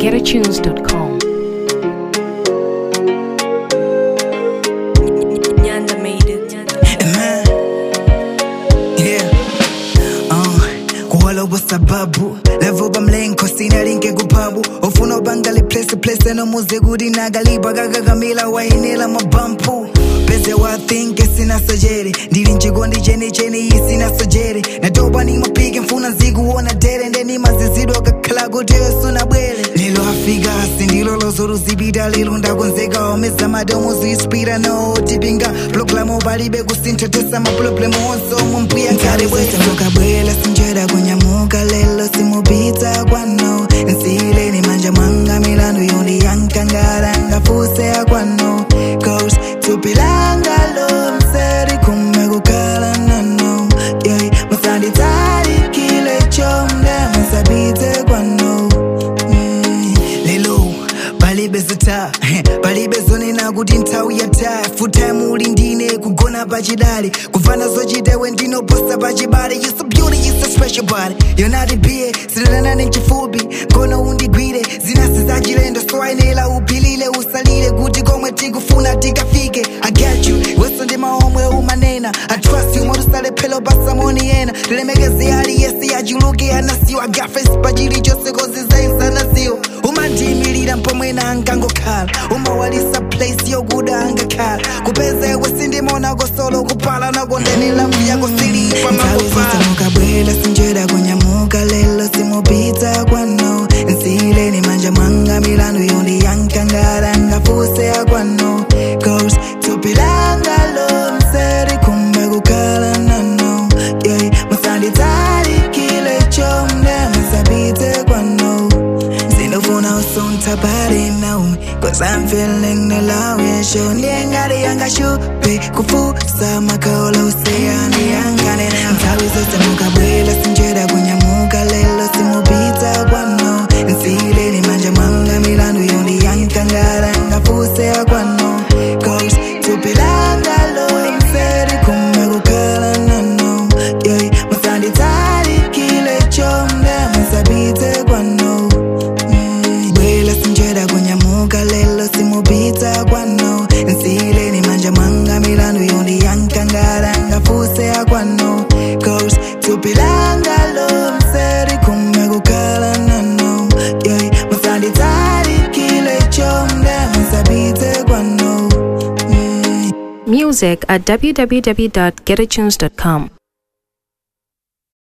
www.getatunes.com. Nyanda made it. man. Yeah. Uh, kuwala kwa sababu lavuba mlenko sina linke kupabu ofuna ubangali place place no muze gudi nagaliba gagagamila wainila mabampu pese wa think sina sajeri ndili nchikondi cheni cheni iyi sina sajeri natoba ni mapige mfuna nzikuona dere ndeni mazizidwa kakhala kuti yosuna bwere lelo afika sindilo lozoruzibita lelo ndakonzeka omeza madomo zispira no tipinga proklamo palibe kusinthetesa maproblemu onse omwe mpuya nkale bwesambukabwela sinjera kunyamuka lelo simupita kwano nsileni manja mwanga milandu yondi yankangara ngafuse akwano cause tupilanga lo mseri kume kukala nano yoi musanditali kile chomde musabite kwano Mm, lelo palibe zita palibe zonena kuti nthawi yatha futime uli ndine kugona pachidali kufana zochitewe ndinoposa pachibale you so beauty you so special body you're not a bie sitanane mchifupi kono undigwire zinasi zachilendo so ayenera uphilile usalile kuti komwe tikufuna tikafike i get you weso ndi maomwe umanena i trust you motusalephelo pasamoni yena tilemekeze aliyesi yachuluke anasiyo agafesi pachilichonse kozizainsanasiyo umandiyimirira mpomwena angangokhala umawalisa place yokuda angakhala kupezewe sindimona solo kupala nakondenela mviyako silipa mukabwela sinjera kunyamuka lelo simupita kwano nsileni manja mwanga milandu yondi yankangara ngafuse akwano cause tupilanga lo mseri kumbe kukala nano yoi musanditali kile chomde musabite kwano Sinofuna usunta body now Cause I'm feeling the love yeah show Niengari yanga shupe Kufusa makaola useani yangane na Mtawi zote mukabwela sinjera kunyamuka lelo simupita kwano Nsile ni manja mwanga milandu yondi yankangara ngafuse akwano Cause tupilanga lo mseri kume kukala nano Yoi musanditali kile chomde musabite kwano bwela sinjera kunyamuka lelo simupita kwano nsileni manja mwanga milandu yondi yankangara ngafuse akwano cause tupilanga lo mseri kume kukala nano yoi musanditali kile chomde musabite kwano mm. Music at www.getatunes.com.